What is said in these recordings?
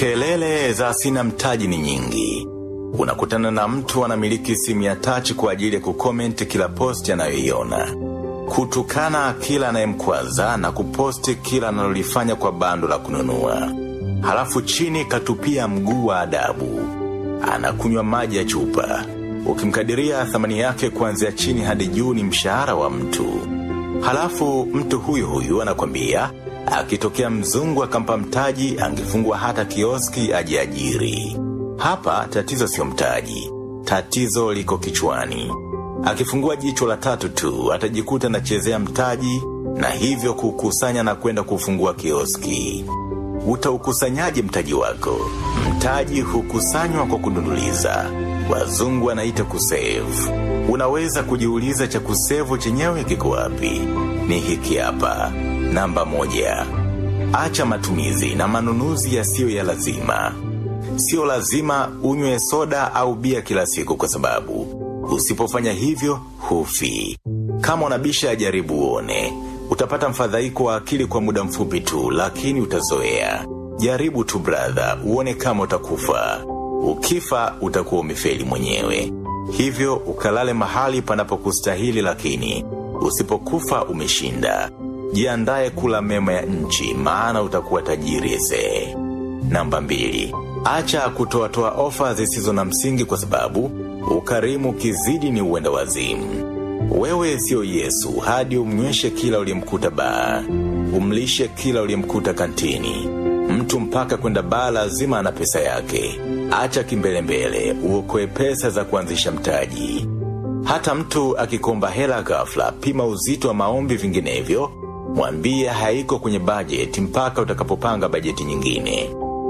Kelele za sina mtaji ni nyingi. Unakutana na mtu anamiliki simu ya touch kwa ajili ya kucomment kila post anayoiona. Kutukana kila anayemkwaza na kuposti kila analolifanya kwa bando la kununua. Halafu chini katupia mguu wa adabu. Anakunywa maji ya chupa. Ukimkadiria thamani yake kuanzia chini hadi juu ni mshahara wa mtu. Halafu mtu huyu huyu anakwambia akitokea mzungu akampa mtaji angefungua hata kioski ajiajiri. Hapa tatizo sio mtaji, tatizo liko kichwani. Akifungua jicho la tatu tu atajikuta anachezea mtaji na hivyo kukusanya na kwenda kufungua kioski. Utaukusanyaje mtaji wako? Mtaji hukusanywa kwa kudunduliza. Wazungu anaita kusave. Unaweza kujiuliza cha kusevu chenyewe kiko wapi? Ni hiki hapa. Namba moja. Acha matumizi na manunuzi yasiyo ya lazima. Sio lazima unywe soda au bia kila siku kwa sababu usipofanya hivyo hufi. Kama unabisha jaribu uone, utapata mfadhaiko wa akili kwa muda mfupi tu, lakini utazoea. Jaribu tu brother, uone kama utakufa. Ukifa utakuwa umefeli mwenyewe. Hivyo ukalale mahali panapokustahili lakini usipokufa umeshinda. Jiandae kula mema ya nchi maana utakuwa tajiri ese. Namba mbili. Acha kutoatoa ofa zisizo na msingi kwa sababu ukarimu kizidi ni uenda wazimu. Wewe sio Yesu hadi umnyweshe kila uliyemkuta baa. Umlishe kila uliyemkuta kantini. Mtu mpaka kwenda baa lazima ana pesa yake. Acha kimbelembele uokoe pesa za kuanzisha mtaji. Hata mtu akikomba hela ghafla, pima uzito wa maombi vinginevyo, mwambie haiko kwenye bajeti mpaka utakapopanga bajeti nyingine.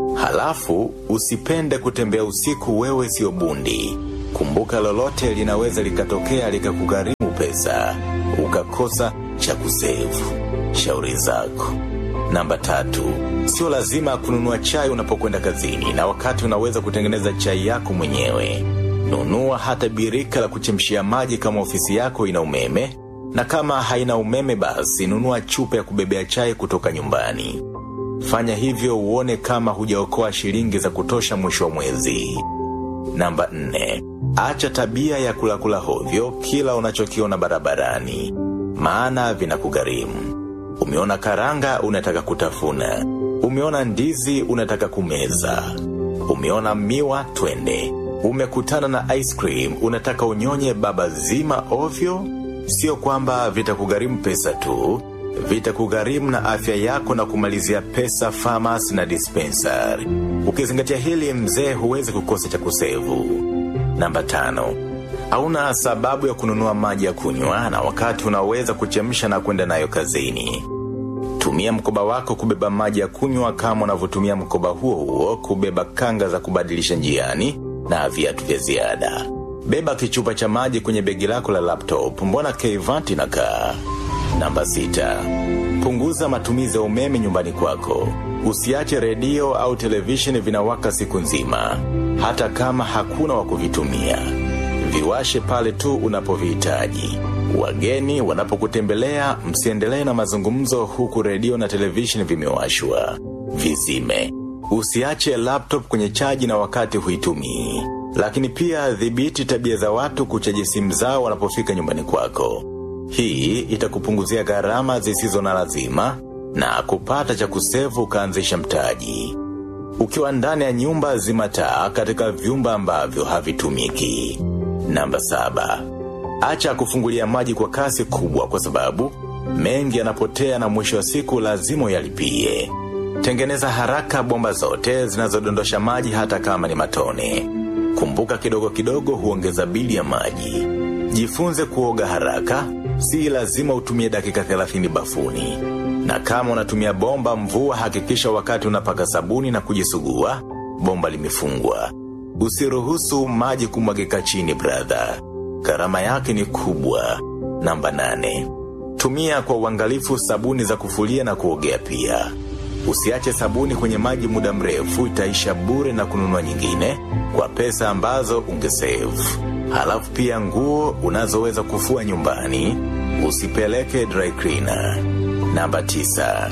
Halafu, usipende kutembea usiku wewe sio bundi. Kumbuka lolote linaweza likatokea likakugharimu pesa, ukakosa cha kusevu. Shauri zako. Namba tatu, sio lazima kununua chai unapokwenda kazini na wakati unaweza kutengeneza chai yako mwenyewe. Nunua hata birika la kuchemshia maji kama ofisi yako ina umeme, na kama haina umeme basi nunua chupa ya kubebea chai kutoka nyumbani. Fanya hivyo uone kama hujaokoa shilingi za kutosha mwisho wa mwezi. Namba nne, acha tabia ya kulakula hovyo kila unachokiona barabarani, maana vinakugharimu. Umeona karanga unataka kutafuna. Umeona ndizi unataka kumeza. Umeona miwa twende. Umekutana na ice cream unataka unyonye baba zima ovyo. Sio kwamba vitakugharimu pesa tu, vitakugharimu na afya yako na kumalizia pesa farmers na dispensary. Ukizingatia hili mzee huwezi kukosa cha kusevu. Namba tano. Hauna sababu ya kununua maji ya kunywa na wakati unaweza kuchemsha na kwenda nayo kazini. Tumia mkoba wako kubeba maji ya kunywa kama unavyotumia mkoba huo huo kubeba kanga za kubadilisha njiani na viatu vya ziada. Beba kichupa cha maji kwenye begi lako la laptop, mbona Kevant inakaa? Namba sita. Punguza matumizi ya umeme nyumbani kwako. Usiache redio au televisheni vinawaka siku nzima, hata kama hakuna wa kuvitumia. Viwashe pale tu unapovihitaji. Wageni wanapokutembelea msiendelee na mazungumzo huku redio na televisheni vimewashwa. Vizime. Usiache laptop kwenye chaji na wakati huitumii. Lakini pia dhibiti tabia za watu kuchaji simu zao wanapofika nyumbani kwako. Hii itakupunguzia gharama zisizo na lazima na kupata cha kusevu ukaanzisha mtaji. Ukiwa ndani ya nyumba zima taa katika vyumba ambavyo havitumiki. Namba saba. Acha kufungulia maji kwa kasi kubwa kwa sababu mengi yanapotea na mwisho wa siku lazima uyalipie. Tengeneza haraka bomba zote zinazodondosha maji hata kama ni matone. Kumbuka kidogo kidogo huongeza bili ya maji. Jifunze kuoga haraka, si lazima utumie dakika 30 bafuni. Na kama unatumia bomba mvua hakikisha wakati unapaka sabuni na kujisugua, bomba limefungwa. Usiruhusu maji kumwagika chini brother. Gharama yake ni kubwa. Namba nane. Tumia kwa uangalifu sabuni za kufulia na kuogea pia. Usiache sabuni kwenye maji muda mrefu itaisha bure na kununua nyingine kwa pesa ambazo ungesave. Halafu pia nguo unazoweza kufua nyumbani, usipeleke dry cleaner. Namba tisa.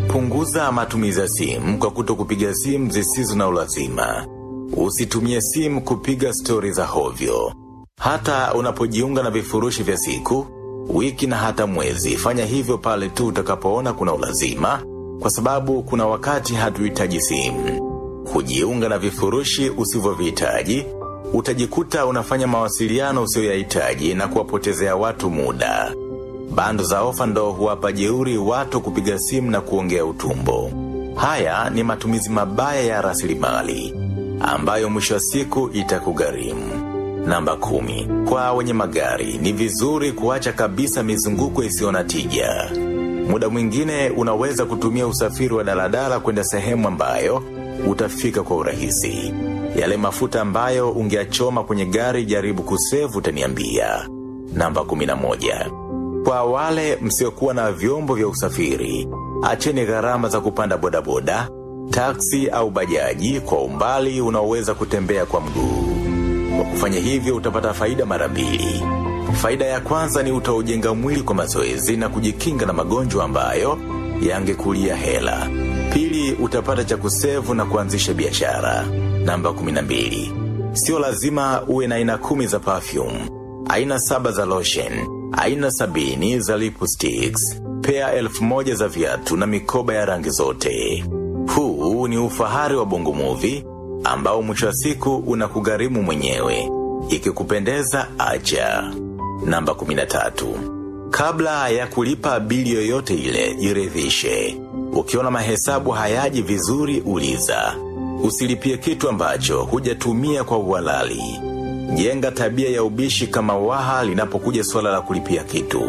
Punguza matumizi ya simu kwa kuto kupiga simu zisizo na ulazima. Usitumie simu kupiga stori za hovyo. Hata unapojiunga na vifurushi vya siku, wiki na hata mwezi, fanya hivyo pale tu utakapoona kuna ulazima, kwa sababu kuna wakati hatuhitaji simu. Kujiunga na vifurushi usivyovihitaji, utajikuta unafanya mawasiliano usiyoyahitaji na kuwapotezea watu muda. Bando za ofa ndo huwapa jeuri watu kupiga simu na kuongea utumbo. Haya ni matumizi mabaya ya rasilimali ambayo mwisho wa siku itakugharimu. Namba kumi. Kwa wenye magari, ni vizuri kuacha kabisa mizunguko isiyo na tija. Muda mwingine unaweza kutumia usafiri wa daladala kwenda sehemu ambayo utafika kwa urahisi. Yale mafuta ambayo ungeachoma kwenye gari jaribu kusevu utaniambia. Namba 11. Kwa wale msiokuwa na vyombo vya usafiri, acheni gharama za kupanda bodaboda, taksi au bajaji kwa umbali unaoweza kutembea kwa mguu. Kwa kufanya hivyo utapata faida mara mbili. Faida ya kwanza ni utaujenga mwili kwa mazoezi na kujikinga na magonjwa ambayo yangekulia hela. Pili utapata cha kusevu na kuanzisha biashara. Namba 12. Sio lazima uwe na aina kumi za perfume, aina saba za lotion, aina sabini za lipsticks, pea elfu moja za viatu na mikoba ya rangi zote. Huu ni ufahari wa bongo movie ambao mwisho wa siku unakugharimu mwenyewe. Ikikupendeza acha. Namba 13. Kabla ya kulipa bili yoyote ile, jiridhishe. Ukiona mahesabu hayaji vizuri uliza. Usilipie kitu ambacho hujatumia kwa uhalali. Jenga tabia ya ubishi kama waha linapokuja swala la kulipia kitu.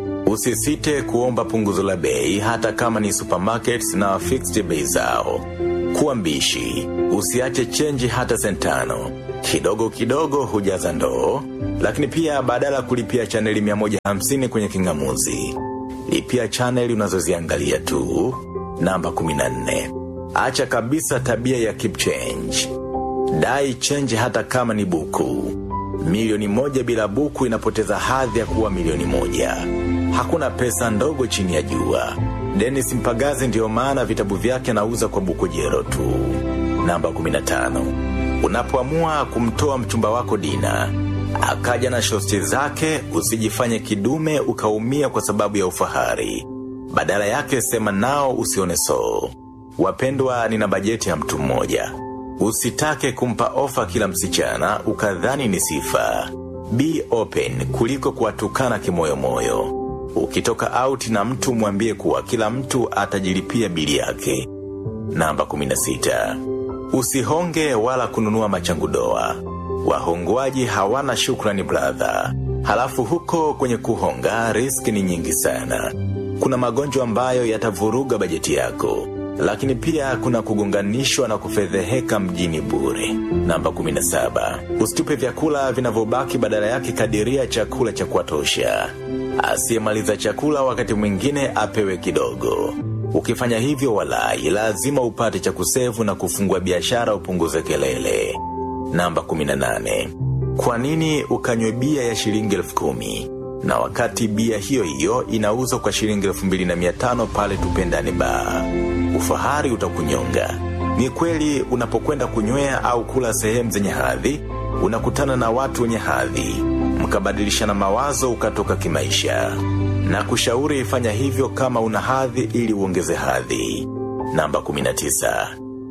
Usisite kuomba punguzo la bei hata kama ni supermarkets na fixed bei zao. Kuwa mbishi, usiache chenji hata sentano. Kidogo kidogo hujaza ndoo, lakini pia badala ya kulipia chaneli 150 kwenye kingamuzi. Lipia chaneli unazoziangalia tu. Namba 14. Acha kabisa tabia ya keep change. Dai change hata kama ni buku. Milioni moja bila buku inapoteza hadhi ya kuwa milioni moja. Hakuna pesa ndogo chini ya jua. Dennis Mpagazi ndiyo maana vitabu vyake anauza kwa buku jero tu. Namba 15. Unapoamua kumtoa mchumba wako dina, akaja na shosti zake, usijifanye kidume ukaumia kwa sababu ya ufahari. Badala yake sema nao usione so. Wapendwa nina bajeti ya mtu mmoja. Usitake kumpa ofa kila msichana, ukadhani ni sifa. Be open kuliko kuwatukana kimoyo moyo. Ukitoka out na mtu mwambie kuwa kila mtu atajilipia bili yake. Namba 16. Usihonge wala kununua machangu doa. Wahongwaji hawana shukrani brother. Halafu huko kwenye kuhonga riski ni nyingi sana. Kuna magonjwa ambayo yatavuruga bajeti yako. Lakini pia kuna kugunganishwa na kufedheheka mjini bure. Namba 17. Usitupe vyakula vinavyobaki badala yake kadiria chakula cha kuwatosha. Asiyemaliza chakula wakati mwingine apewe kidogo. Ukifanya hivyo walai, lazima upate cha kusevu na kufungua biashara upunguze kelele. Namba 18. Kwa nini ukanywe bia ya shilingi elfu kumi? Na wakati bia hiyo hiyo inauzwa kwa shilingi elfu mbili na mia tano pale tupendane baa. Ufahari utakunyonga. Ni kweli unapokwenda kunywea au kula sehemu zenye hadhi, unakutana na watu wenye hadhi. Mkabadilishana mawazo ukatoka kimaisha. Na kushauri fanya hivyo kama una hadhi ili uongeze hadhi. Namba 19.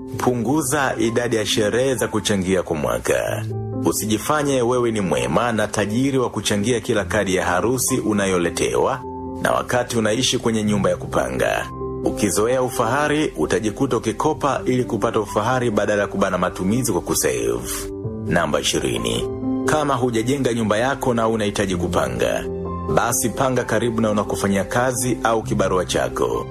Punguza idadi ya sherehe za kuchangia kwa mwaka. Usijifanye wewe ni mwema na tajiri wa kuchangia kila kadi ya harusi unayoletewa na wakati unaishi kwenye nyumba ya kupanga. Ukizoea ufahari, utajikuta ukikopa ili kupata ufahari badala ya kubana matumizi kwa kusave. Namba 20. Kama hujajenga nyumba yako na unahitaji kupanga, basi panga karibu na unakofanyia kazi au kibarua chako.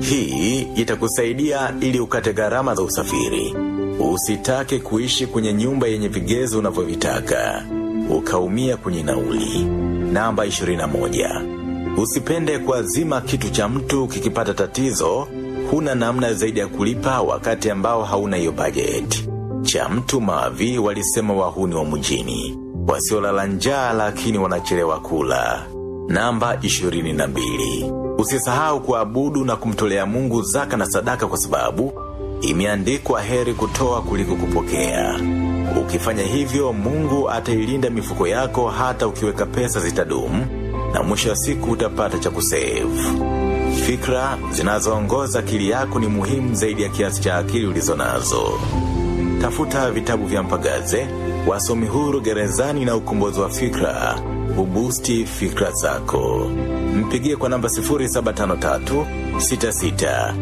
Hii itakusaidia ili ukate gharama za usafiri. Usitake kuishi kwenye nyumba yenye vigezo unavyovitaka. Ukaumia kwenye nauli. Namba 21. Usipende kuazima kitu cha mtu kikipata tatizo, huna namna zaidi ya kulipa wakati ambao hauna hiyo budget. Cha mtu mavi walisema wahuni wa mjini. Wasiolala njaa lakini wanachelewa kula. Namba 22. Usisahau kuabudu na kumtolea Mungu zaka na sadaka kwa sababu imeandikwa heri kutoa kuliko kupokea. Ukifanya hivyo Mungu atailinda mifuko yako hata ukiweka pesa zitadumu na mwisho wa siku utapata cha kusave. Fikra zinazoongoza akili yako ni muhimu zaidi ya kiasi cha akili ulizonazo. Tafuta vitabu vya mpagaze, wasomi huru gerezani na ukombozi wa fikra, ubusti fikra zako. Mpigie kwa namba 0753 66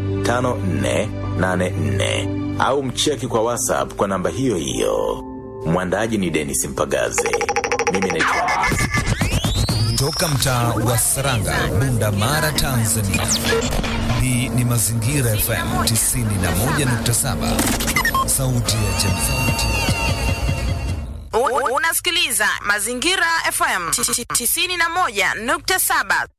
5484 au mcheki kwa WhatsApp kwa namba hiyo hiyo. Mwandaji ni Dennis Mpagaze. Mimi naitwa Toka mtaa wa Saranga, Bunda Mara, Tanzania. Hii ni Mazingira FM 91.7, sauti ya jamii. Unasikiliza Mazingira FM 91.7.